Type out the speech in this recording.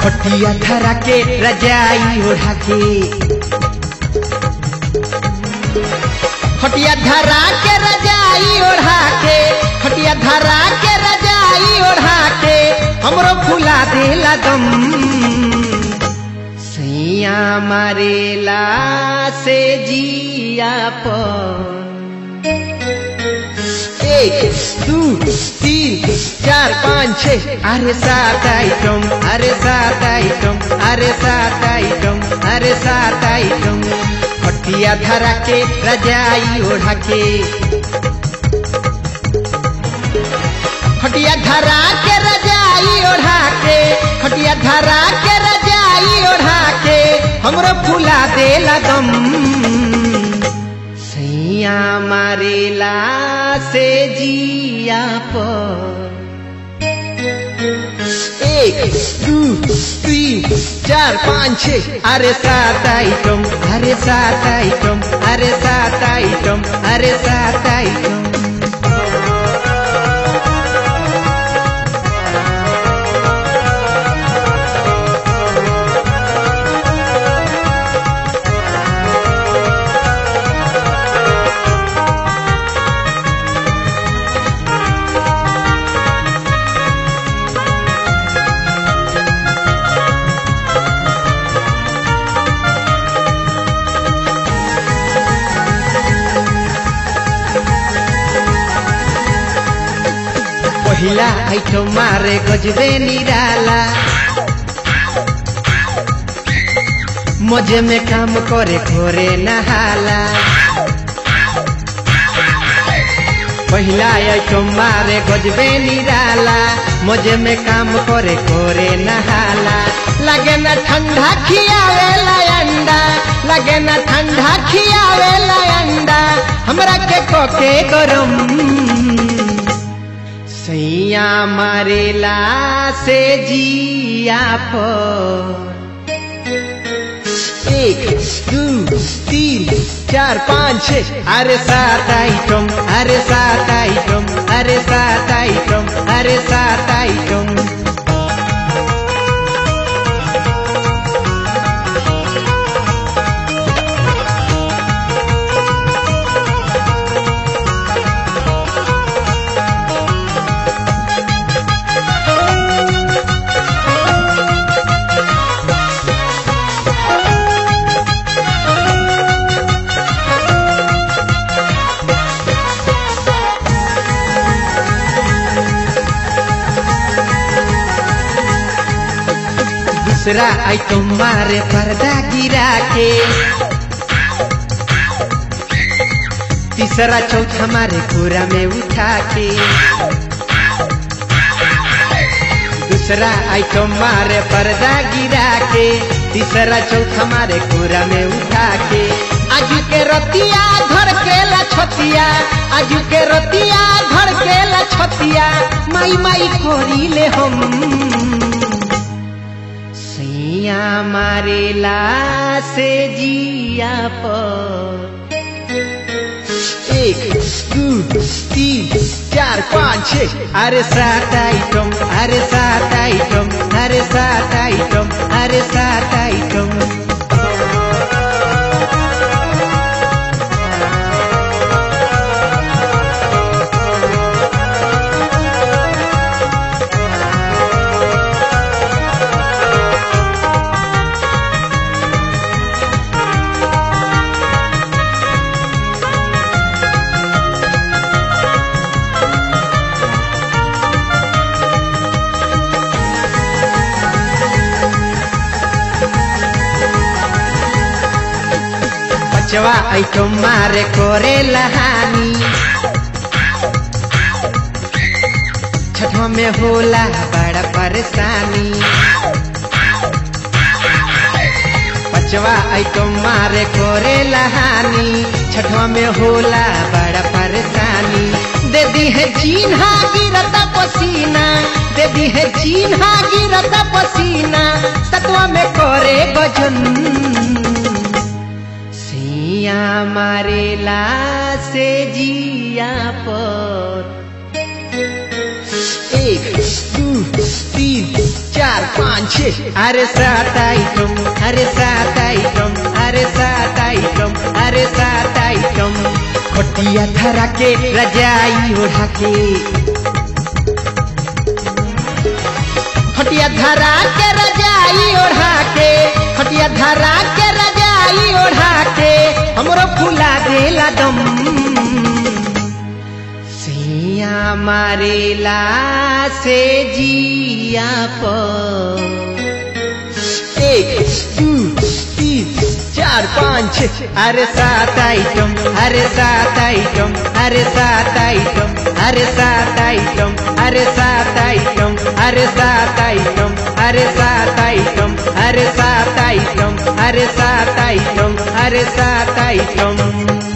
खटिया धरा के रजाई ओढ़ा के खटिया धरा के रजाई ओढ़ा के खटिया धरा के रजाई ओढ़ा के हमरो फुला देला दम सैया मारेला से जिया पर एक दू तीन चार पाँच छः अरे सात आइटम अरे सात आइटम अरे सात आइटम अरे सात आइटम खटिया धरा के रजाई ओढ़ा के खटिया धरा के रजाई ओढ़ा के खटिया धरा के रजाई ओढ़ा के हमरो फुला देला दम सैया मारेला से जिया पर एक दू तीन चार पाँच छः अरे सात आइटम अरे सात आइटम अरे सात आइटम अरे सात आइटम पहिला आइटम मारे गजबे निराला मजे में काम करे घोरे नहाला पहिला आइटम मारे गजबे निराला मजे में काम करे घोरे नहाला लगे न ठंडा खियावेला अंडा लगे न ठंडा खियावेला अंडा हमरा के कोके गरम सैया मारेला से जिया पर एक दू तीन चार पाँच छः अरे सात आइटम अरे सात आइटम अरे सात आइटम अरे सात आइटम दूसरा आइटम मारे पर्दा गिरा के तीसरा चौथा मारे पूरा में उठा के दूसरा आइटम मारे पर्दा गिरा के तीसरा चौथा मारे पूरा में उठा के आज के रतिया घर के ला छतिया आज के रतिया घर के ला छतिया माई माई कोरी ले हम सैया मारेला से जिया पर एक दू तीन चार पाँच छः अरे सात आइटम अरे सात आइटम अरे सात आइटम अरे सात आइटम बचवा आइटम मारे कोरे लहानी छठवा में होला बड़ा परेशानी बचवा आइटम मारे कोरे लहानी छठवा में होला बड़ा परेशानी दे दी है चिन्हा गिरता पसीना दे दी है चिन्हा गिरता पसीना सतवा में कोरे गजन सिया मारेला से जिया पर एक दू तीन चार पाँच छः अरे सात आइटम अरे सात आइटम अरे सात आइटम अरे सात आइटम खटिया धरा के रजाई ओढ़ा के खटिया धरा के रजाई ओढ़ा के खटिया धरा के रजाई ओढ़ा के हमरो फुला देला दम सिया मारेला से जिया पर एक दो तीन चार पाँच छः अरे सात आइटम अरे सात आइटम अरे सात आइटम अरे सात आइटम अरे सात आइटम अरे सात आइटम अरे सात आइटम अरे सात आइटम अरे सात आइटम अरे सात आइटम